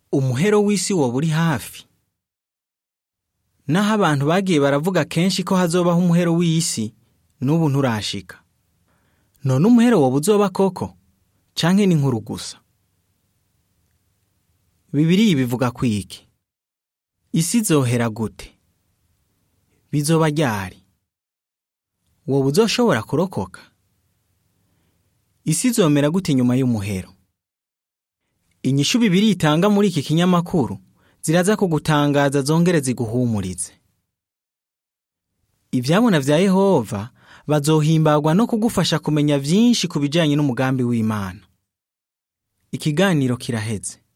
umuhero w'isi woba uri hafi naho abantu bagiye baravuga kenshi ko hazobaho umuhero w'isi n'ubu nturashika none umuhero woba uzoba koko canke ni inkuru gusa bibiriya bivuga ku iki isi izohera gute bizoba ryari woba uzoshobora kurokoka isi izomera gute inyuma y'umuhero inyishu bibiri itanga muri iki kinyamakuru ziraza kugutangaza zongere ziguhumurize ibyabona vya yehova bazohimbagwa no kugufasha kumenya vyinshi ku bijanye n'umugambi w'imana ikiganiro kiraheze